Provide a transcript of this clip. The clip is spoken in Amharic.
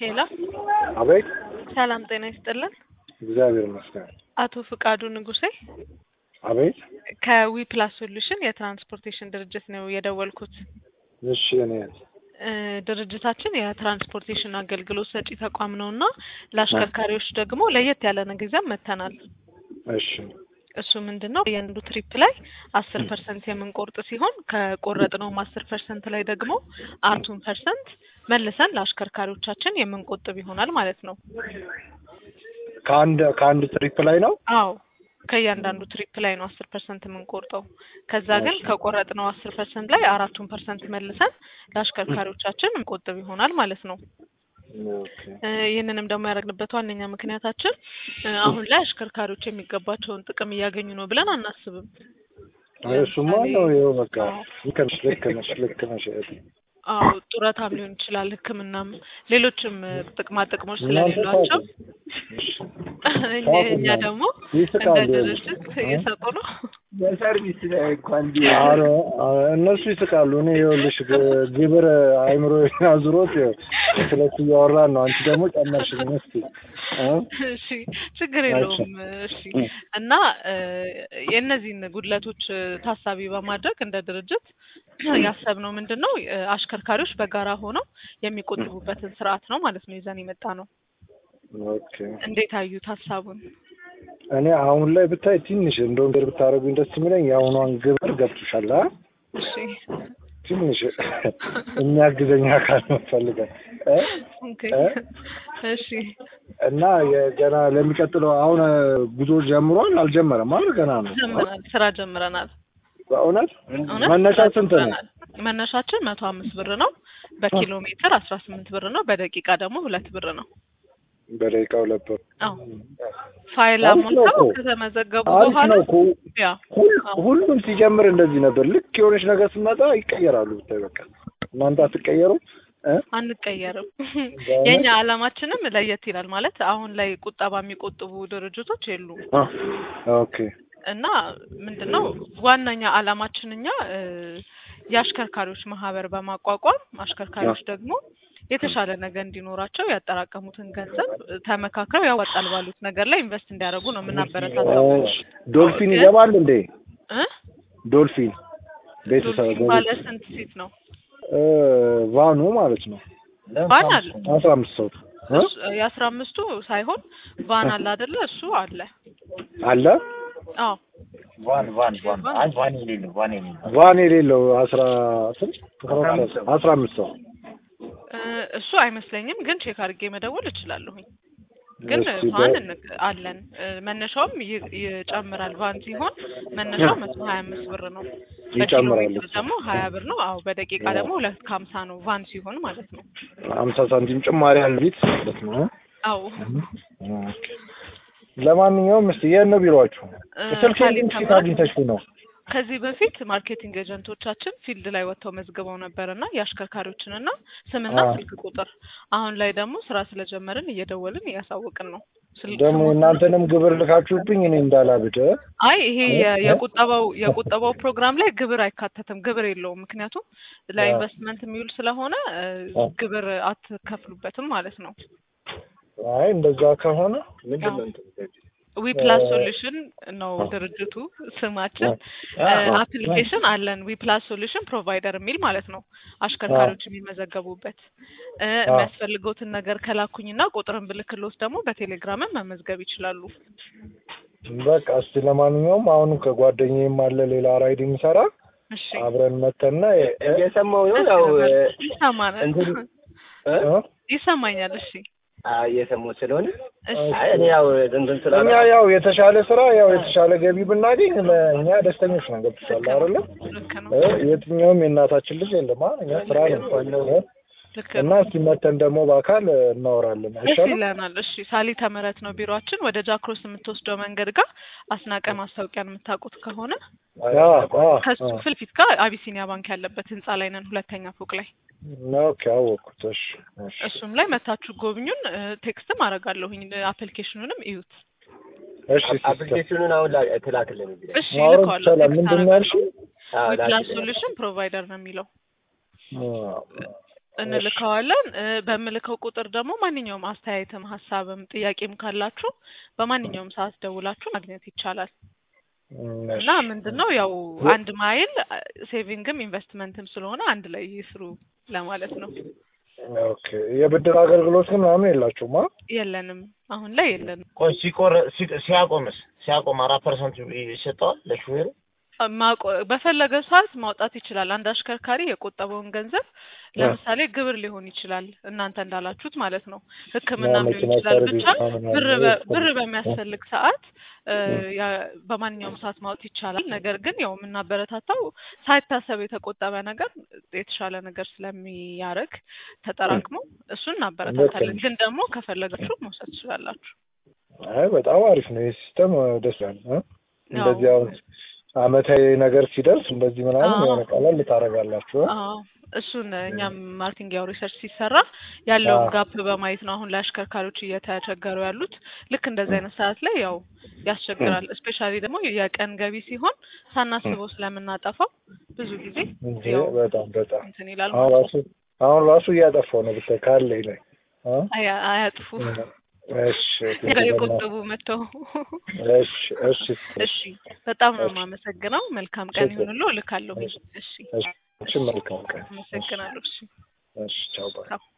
ሄሎ አቤት። ሰላም ጤና ይስጥልን። እግዚአብሔር ይመስገን። አቶ ፍቃዱ ንጉሴ አቤት። ከዊ ፕላስ ሶሉሽን የትራንስፖርቴሽን ድርጅት ነው የደወልኩት። እሺ እኔ እ ድርጅታችን የትራንስፖርቴሽን አገልግሎት ሰጪ ተቋም ነው እና ለአሽከርካሪዎች ደግሞ ለየት ያለ ነገር መጥተናል። እሺ እሱ ምንድን ነው የአንዱ ትሪፕ ላይ አስር ፐርሰንት የምንቆርጥ ሲሆን ከቆረጥነውም አስር ፐርሰንት ላይ ደግሞ አራቱን ፐርሰንት መልሰን ለአሽከርካሪዎቻችን የምንቆጥብ ይሆናል ማለት ነው። ከአንድ ከአንድ ትሪፕ ላይ ነው። አዎ ከእያንዳንዱ ትሪፕ ላይ ነው አስር ፐርሰንት የምንቆርጠው። ከዛ ግን ከቆረጥነው አስር ፐርሰንት ላይ አራቱን ፐርሰንት መልሰን ለአሽከርካሪዎቻችን እንቆጥብ ይሆናል ማለት ነው። ኦኬ። እ ይህንንም ደግሞ ያደረግንበት ዋነኛ ምክንያታችን እ አሁን ላይ አሽከርካሪዎች የሚገባቸውን ጥቅም እያገኙ ነው ብለን አናስብም። እሱማ ነው ይኸው በቃ ልክ ነሽ ልክ ነሽ ልክ ነሽ እህቴ። አዎ ጡረታም ሊሆን ይችላል፣ ሕክምናም ሌሎችም እ ጥቅማ ጥቅሞች እናንተ ስለሌሏቸው ታውቁ። እሺ። እኛ እኛ ደግሞ እንደ ይስቃሉ። ድርጅት እየሰጡ ነው። በሰርቪስ ላይ እንኳን ኧረ ኧረ እነሱ ይስቃሉ። እኔ ይኸውልሽ ግ- ግብር አይምሮ አዙሮት ይኸው ስለሱ እያወራን ነው። አንቺ ደግሞ ጨመርሽልኝ እስኪ እ? እሺ ችግር የለውም። እሺ እና እ የእነዚህን ጉድለቶች እ ታሳቢ በማድረግ እንደ ድርጅት ያሰብነው ምንድን ነው እ አሽከርካሪዎች በጋራ ሆነው የሚቆጥቡበትን ስርዓት ነው ማለት ነው ይዘን የመጣ ነው። ኦኬ እንዴት አዩት ሀሳቡን? እኔ አሁን ላይ ብታይ ትንሽ እንደውም ግር ብታደርጉኝ ደስ የሚለኝ የአሁኗን ግብር ገብቶሻል አ እሺ ትንሽ የሚያግዘኝ አካል ነው ፈልገን እ? ኦኬ እ? እሺ እና የገና ለሚቀጥለው አሁን ጉዞ ጀምሯል አልጀመረም አይደል? ገና ነው። ጀምረናል፣ ስራ ጀምረናል። በእውነት እውነት መነሻ ስራ ስንት ነው? ጀምረናል። መነሻችን መቶ አምስት ብር ነው። በኪሎ ሜትር አስራ ስምንት ብር ነው። በደቂቃ ደግሞ ሁለት ብር ነው። በደቂቃ ሁለት ብር። አዎ ፋይል አሪፍ ነው አሞልተው እኮ። ከተመዘገቡ አሪፍ በኋላ ነው እኮ። ያ ሁል- ሁሉም ሲጀምር እንደዚህ ነበር። ልክ የሆነች ነገር ስትመጣ ይቀየራሉ። ብታይ በቃ እናንተ አትቀየሩ እ? አንቀየርም። በእውነት? የኛ አላማችንም ለየት ይላል። ማለት አሁን ላይ ቁጠባ የሚቆጥቡ ድርጅቶች የሉም አ፣ ኦኬ እና ምንድነው ዋናኛ አላማችን እኛ እ የአሽከርካሪዎች ማህበር በማቋቋም አሽከርካሪዎች ደግሞ የተሻለ ነገር እንዲኖራቸው ያጠራቀሙትን ገንዘብ እ ተመካክረው ያዋጣል ባሉት ነገር ላይ ኢንቨስት እንዲያደርጉ ነው የምናበረታታው። እሺ። ዶልፊን ይገባል እንዴ? እ ዶልፊን ቤተሰብ ዶልፊን ባለ ስንት ሲት ነው? እ፣ ቫኑ ማለት ነው ቫን አለ አስራ አምስት ሰው እ? እሱ- የአስራ አምስቱ ሳይሆን ቫን አለ አይደለ? እሱ አለ። አለ አዎ ቫን ቫን ቫን አይ ቫን የሌለው ቫን የሌለው ቫን የሌለው አስራ ስንት አስራ አምስት ሰው እ እሱ አይመስለኝም፣ ግን ቼክ አድርጌ መደወል እችላለሁኝ። ግን እስኪ ቫን በ- እንቅ- አለን እ መነሻውም ይ- ይጨምራል። ቫን ሲሆን መነሻው መቶ ሀያ አምስት ብር ነው። በኪሎ ይጨምራል ሜትር ደግሞ ሀያ ብር ነው። አዎ በደቂቃ ደግሞ ሁለት ከሀምሳ ነው ቫን ሲሆን ማለት ነው። ሀምሳ ሳንቲም ጭማሪ ያለ ቤት ማለት ነው እ? አዎ ኦኬ። ለማንኛውም እስቲ የት ነው ቢሮአችሁ? እ ስልክ ካሊ ሴት ተምራት አግኝተሽው ነው? ከዚህ በፊት ማርኬቲንግ ኤጀንቶቻችን ፊልድ ላይ ወጥተው መዝግበው ነበርና የአሽከርካሪዎችንና ስምና አዎ። ስልክ ቁጥር አሁን ላይ ደግሞ ስራ ስለጀመርን እየደወልን እያሳወቅን ነው። ስል- ደግሞ ስሞት- እናንተንም ግብር ልካችሁብኝ እኔ እንዳላብድ እ? አይ ይሄ የ- የቁጠባው የቁጠባው ፕሮግራም ላይ ግብር አይካተትም። ግብር የለውም። ምክንያቱም ለኢንቨስትመንት የሚውል ስለሆነ እ አዎ። ግብር አትከፍሉበትም ማለት ነው። አይ እንደዛ ከሆነ ምንድን ነው እንትን ዊ ፕላስ ሶሉሽን ነው ድርጅቱ ስማችን። አዎ። አፕሊኬሽን አለን ዊ ፕላስ ሶሉሽን ፕሮቫይደር የሚል ማለት ነው። አሽከርካሪዎች የሚመዘገቡበት እ የሚያስፈልገውትን ነገር ከላኩኝና ቁጥርን ብልክሎት ደግሞ በቴሌግራምም መመዝገብ ይችላሉ። በቃ እስቲ ለማንኛውም አሁንም ከጓደኛዬም አለ ሌላ ራይድ የሚሰራ እሺ አብረን መተና እ- እየሰማሁ ነው ያው ይሰማናል እንትን እ? እ? ይሰማኛል። እሺ አዎ እየሰማሁ ስለሆነ እሺ አይ እኔ ያው እንትን ስላለ እኛ ያው የተሻለ ስራ ያው የተሻለ ገቢ ብናገኝ ለእኛ ደስተኞች ነን። ገብቶሻል አይደለ? ልክ ነው እ? የትኛውም የእናታችን ልጅ የለም አ እኛ ስራ ነው እ? ልክ እና ነው። እስቲ መተን ደግሞ በአካል እናወራለን ደስ አይሻልም? ይለናል። እሺ ሳሊተ ምህረት ነው ቢሮአችን። ወደ ጃክሮስ የምትወስደው መንገድ ጋር አስናቀ ማስታወቂያን የምታውቁት ከሆነ አ አ ከሱ አ ፊት ለፊት ጋር አቢሲኒያ ባንክ ያለበት ህንጻ ላይ ነን፣ ሁለተኛ ፎቅ ላይ። ኦኬ አወኩት። እሺ እሺ እሱም ላይ መታችሁ ጎብኙን። እ ቴክስትም አደርጋለሁኝ አፕሊኬሽኑንም እዩት። እሺ ሲስተር አፕሊኬሽኑን አሁን ላ- ትላክልን እንግዲህ እሺ ማውራት ልከዋለሁ። ይቻላል። ቴክስት ምንድን ነው ያልሽው? አዎ ዊ ፕላስ ላክልን ሶሉሽን ፕሮቫይደር ነው የሚለው። አ እንልከዋለን። እ፣ በምልከው ቁጥር ደግሞ ማንኛውም አስተያየትም ሀሳብም ጥያቄም ካላችሁ በማንኛውም ሰዓት ደውላችሁ ማግኘት ይቻላል። እም፣ እና ምንድን ነው ያው አንድ ማይል ሴቪንግም ኢንቨስትመንትም ስለሆነ አንድ ላይ ይስሩ ለማለት ነው። ኦኬ የብድር አገልግሎት ግን ምናምን የላችሁም? አ? የለንም፣ አሁን ላይ የለንም። ቆይ ሲቆር ሲ- ሲያቆምስ ሲያቆም አራት ፐርሰንት ይሰጠዋል ለሹፌሩ? ማቆ- በፈለገ ሰዓት ማውጣት ይችላል። አንድ አሽከርካሪ የቆጠበውን ገንዘብ ለምሳሌ ግብር ሊሆን ይችላል እናንተ እንዳላችሁት ማለት ነው። ሕክምናም ሊሆን መኪና ይችላል። ሰርቪስ ብቻ ምናምን ብር አለ። በ- ብር በሚያስፈልግ ሰዓት እ፣ ያ- በማንኛውም ሰዓት ማውጣት ይቻላል። ነገር ግን ያው የምናበረታታው ሳይታሰብ የተቆጠበ ነገር የተሻለ ነገር ስለሚያደርግ ተጠራቅሞ እሱን እናበረታታለን። ግን ደግሞ ከፈለጋችሁ መውሰድ ትችላላችሁ። አይ በጣም አሪፍ ነው ይህ ሲስተም ደስ ይላል። እ? እንደዚህ ያው- አሁን አመታዊ ነገር ሲደርስ እንደዚህ ምናምን አዎ። የሆነ ቀላል ልታደርጋላችሁ። እ? አዎ እሱን እኛም ማርቲንግ ያው ሪሰርች ሲሰራ ያለውን አዎ። ጋፕ በማየት ነው አሁን ላይ አሽከርካሪዎች እየተቸገሩ ያሉት። ልክ እንደዚህ አይነት ሰዓት ላይ ያው ያስቸግራል። እስፔሻሊ ደግሞ የቀን ገቢ ሲሆን ሳናስበው ስለምናጠፋው ብዙ ጊዜ እንጂ ያው በጣም በጣም እንትን ይላል አሁን ማለት ነው። ራሱ አሁን ራሱ እያጠፋው ነው ብታይ ካለኝ ላይ እ? አያ- አያጥፉ እሺ ጋር የቆጠቡ መጥተው እሺ እሺ እሺ፣ በጣም ነው እሺ። የማመሰግነው። መልካም ቀን እሺ። ይሁንልዎ። እልካለሁ። እሺ፣ እሺ መልካም ቀን። አመሰግናለሁ። እሺ እሺ ቻው ባይ ቻው።